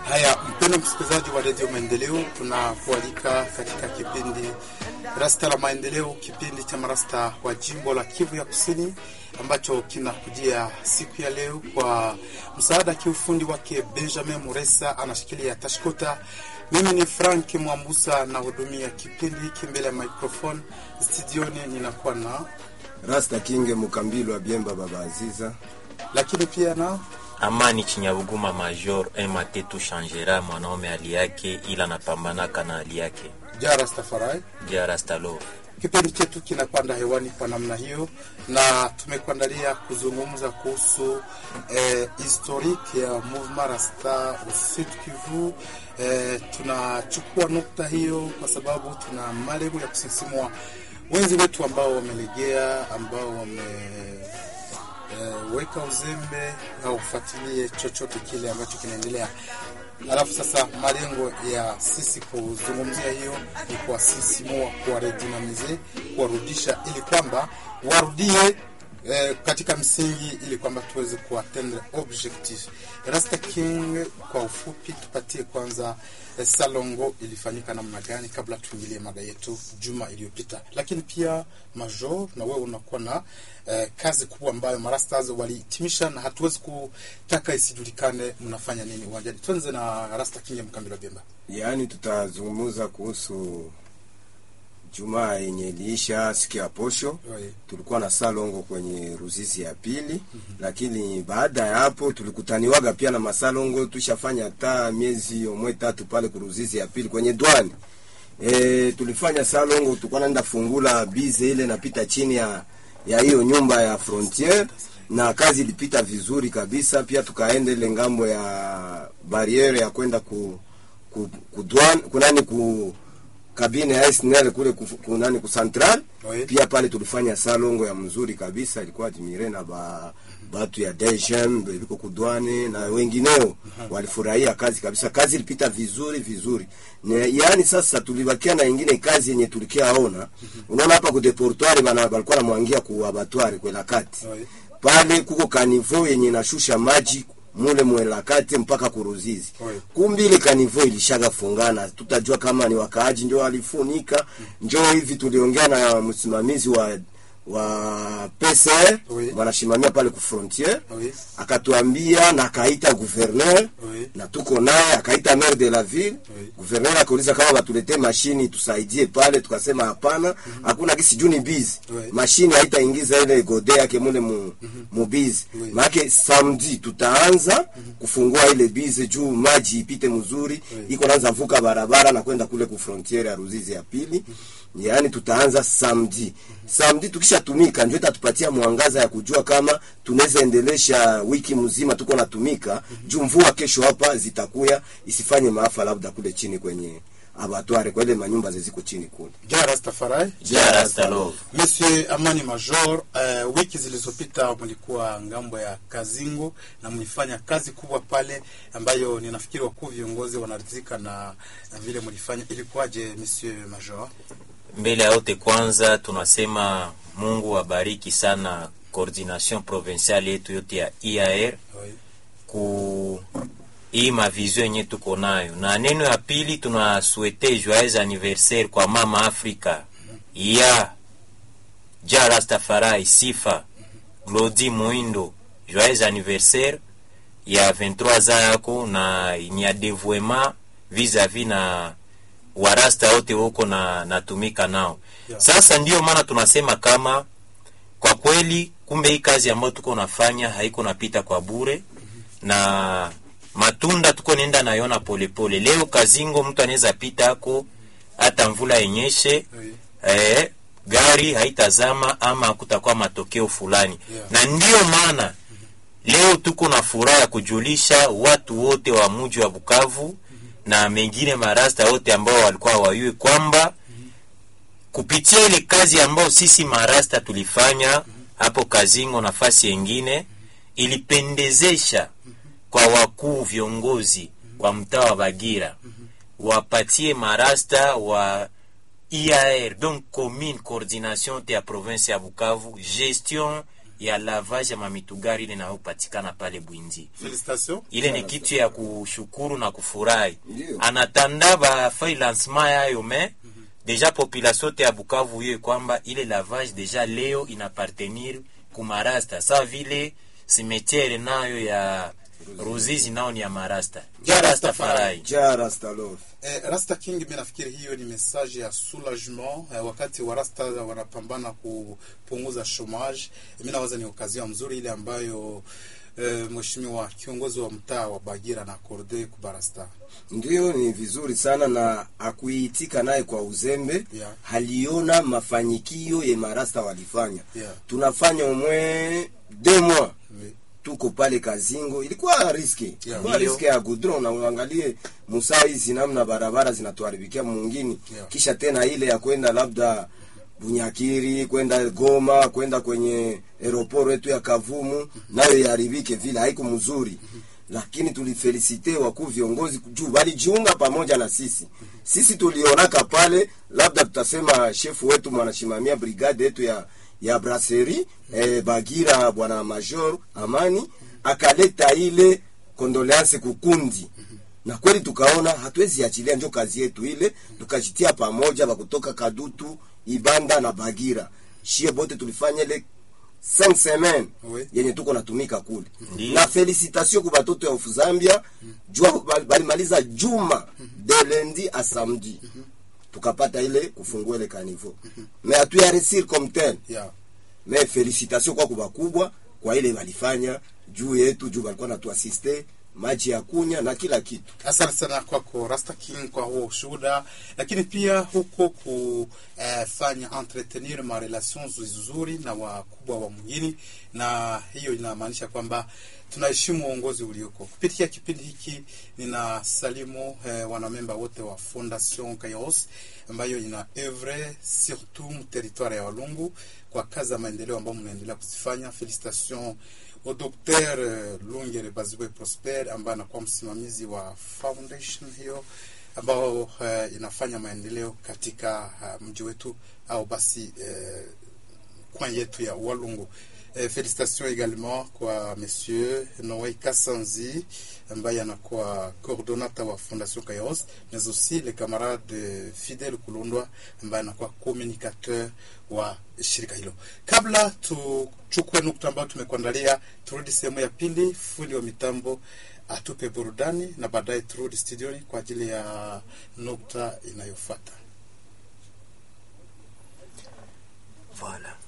Haya, mpendo msikilizaji wa redio Maendeleo, tunakualika katika kipindi Rasta la Maendeleo, kipindi cha marasta wa jimbo la Kivu ya Kusini ambacho kinakujia siku ya leo kwa msaada kiufundi wake Benjamin Muresa, anashikilia tashkota. Mimi ni Frank Mwambusa na hudumia kipindi hiki mbele ya microphone studioni, ninakuwa na Rasta Kinge Mukambilo wa Biemba Baba Aziza, lakini pia na Amani Chinyabuguma Major Ematetu Shangera, mwanaume hali yake ila napambanaka na hali yake. Jara Stafarai. Jarastalo Kipindi chetu kinapanda hewani kwa namna hiyo, na tumekuandalia kuzungumza kuhusu eh, historique ya Mouvement Rasta au Sud Kivu. Eh, tunachukua nukta hiyo kwa sababu tuna malengo ya kusisimua wenzi wetu ambao wamelegea, ambao wame eh, weka uzembe au ufuatilie chochote kile ambacho kinaendelea. Alafu sasa malengo ya sisi kuzungumzia hiyo ni kuwasisimua, kuwaredinamize, kuwarudisha ili kwamba warudie eh, katika msingi ili kwamba tuweze kuatendre objectif. Rasta King, kwa ufupi, tupatie kwanza eh, Salongo ilifanyika namna gani kabla tuingilie mada yetu juma iliyopita, lakini pia Major, na wewe unakuwa na eh, kazi kubwa ambayo marastas walihitimisha na hatuwezi kutaka isijulikane mnafanya nini uwanjani. Tuanze na Rasta King ya Mkambilo Bemba. yaani tutazungumza kuhusu Jumaa yenye iliisha siku ya posho. Oi. Tulikuwa na salongo kwenye Ruzizi ya pili, lakini baada ya hapo tulikutaniwaga pia na masalongo. Tushafanya hata miezi omwe tatu pale kuruzizi ya pili kwenye dwani e, tulifanya salongo, tulikuwa naenda fungula bize ile napita chini ya ya hiyo nyumba ya frontiere na kazi ilipita vizuri kabisa. Pia tukaenda ile ngambo ya bariere ya kwenda ku, ku, ku dwan, kunani ku kabine ya SNL kule ku, kunani ku central Oui. pia pale tulifanya salongo ya mzuri kabisa, ilikuwa admire na ba batu ya DGM beliko kudwane na wengineo walifurahia kazi kabisa. Kazi ilipita vizuri vizuri. Ne, yani sasa tulibakia na ingine kazi yenye tulikiaona. Unaona hapa ku deportoire bana balikuwa namwangia ku abattoir kwela kati Oui. pale kuko kanivo yenye inashusha maji mule mwelakate mpaka kuruzizi Oui. kumbi ile kanivo ilishaga fungana, tutajua kama ni wakaaji njo walifunika. Njo hivi tuliongea na msimamizi wa wa PCR Oui. wanashimamia pale ku frontiere Oui. akatuambia na akaita gouverneur Oui. na tuko naye akaita maire de la ville Oui. gouverneur akauliza kama batuletee mashini tusaidie pale, tukasema hapana, hakuna kisi juu ni bizi Oui. mashini haitaingiza ile gode yake mule mu, mu bizi Oui. maake samedi tutaanza kufungua ile bizi juu maji ipite mzuri Oui. iko naanza vuka barabara na kwenda kule ku frontiere ya Ruzizi ya pili yaani tutaanza samedi samedi tukishatumika ndio itatupatia mwangaza ya kujua kama tunaweza endelesha wiki mzima tuko natumika juu mvua kesho hapa zitakuya isifanye maafa labda kule chini kwenye abatware kwa ile manyumba zeziko chini kule Jara Rastafari. Jarastalo Monsieur Amani Major, uh, wiki zilizopita mlikuwa ngambo ya Kazingo na mlifanya kazi kubwa pale ambayo ninafikiri wakuu viongozi wanaridhika na, na vile mlifanya. Ilikuwaje Monsieur Major? mbele ya yote kwanza tunasema Mungu abariki sana coordination provinciale yetu yote ya IAR Oui. ku hii mavizio yenye tuko nayo, na neno ya pili tunasuete joyeux anniversaire kwa mama Afrika ya Ja Rastafari Sifa Glodi Muindo, joyeux anniversaire ya 23 ans yako, na ni ya devoiement vis-a-vis na warasta wote huko na natumika nao Yeah. sasa. Ndiyo maana tunasema kama kwa kweli, kumbe hii kazi ambayo tuko nafanya haiko napita kwa bure na matunda tuko nenda nayona polepole. Leo Kazingo mtu anaweza pita ako hata mvula yenyeshe Oui. eh, gari haitazama ama kutakuwa matokeo fulani Yeah. na ndiyo maana leo tuko na furaha ya kujulisha watu wote wa mji wa Bukavu na mengine marasta wote ambao walikuwa hawajui kwamba kupitia ile kazi ambayo sisi marasta tulifanya hapo Kazingo, nafasi yengine ilipendezesha kwa wakuu viongozi wa mtaa wa Bagira wapatie marasta wa IAR donc commune coordination te ya province ya Bukavu gestion ya lavage ya mamitugari ile inayopatikana pale Bwindi. Félicitations. Ile ni kitu ya kushukuru na kufurahi. Ndio. Anatanda bafai lancement yayo me deja population te ya Bukavu hiyo kwamba ile lavage deja leo inapartenir kumarasta sa vile simetiere nayo ya Ruzizi nao ni ya marasta Ya Rasta Rastafari. farai ja rastalof Eh, Rasta King, mi nafikiri hiyo ni message ya soulagement eh, wakati wa Rasta wanapambana kupunguza chomage. Mi nawaza ni okazio mzuri ile ambayo eh, mheshimiwa kiongozi wa mtaa wa Bagira na akorde kubarasta ndio ni vizuri sana na akuitika naye kwa uzembe Yeah. haliona mafanyikio ye marasta walifanya Yeah. tunafanya umwe deux mois Oui. tuko pale Kazingo, ilikuwa riski ilikuwa Ndio. riski ya gudron, na uangalie musaa hizi namna barabara zinatuharibikia mungini Yeah. kisha tena ile ya kwenda labda Bunyakiri kwenda Goma kwenda kwenye aeroport yetu ya Kavumu nayo iharibike vile, haiko mzuri lakini tulifelisite wakuu viongozi juu walijiunga pamoja na sisi. Sisi tulionaka pale, labda tutasema shefu wetu mwanashimamia brigade yetu ya ya brasserie eh, Bagira bwana Major Amani akaleta ile kondoleanse kukundi na kweli tukaona hatuwezi achilia, njo kazi yetu ile, tukajitia pamoja bakutoka Kadutu, Ibanda na Bagira, shie bote tulifanya ile 5 semaine Oui. yenye tuko natumika kule Ndiyo. na felicitation kwa batoto ya ufu Zambia jua bal- balimaliza juma de lundi a samedi tukapata ile kufungua ile kanivo mais hatuya resir comme tel Yeah. mais felicitation kwa kubakubwa kwa ile walifanya juu yetu juu walikuwa natuasiste maji ya kunya na kila kitu Asante sana kwako Rasta King kwa huo ushuhuda, lakini pia huko kufanya entretenir ma relations nzuri na wakubwa wa mjini, na hiyo inamaanisha kwamba tunaheshimu uongozi ulioko. Kupitia kipindi hiki nina salimu eh, wanamemba wote wa Fondation Kairos ambayo ina evre surtout mu territoire ya Walungu kwa kazi za maendeleo ambayo mnaendelea kuzifanya. Felicitation au Dr. eh, Lungere Bazibwe Prosper ambaye anakuwa msimamizi wa foundation hiyo ambao uh, inafanya maendeleo katika uh, mji wetu au basi uh, coin yetu ya Walungu. Eh, félicitations également kwa monsieur Noé Kassanzi ambaye anakuwa coordonnateur wa Fondation Kairos mais aussi le camarade Fidel Kulundwa ambaye anakuwa communicateur wa shirika hilo. Kabla tuchukue nukta ambayo tumekuandalia, turudi sehemu ya pili, fundi wa mitambo atupe burudani na baadaye turudi studioni kwa ajili ya nukta inayofuata. Voilà.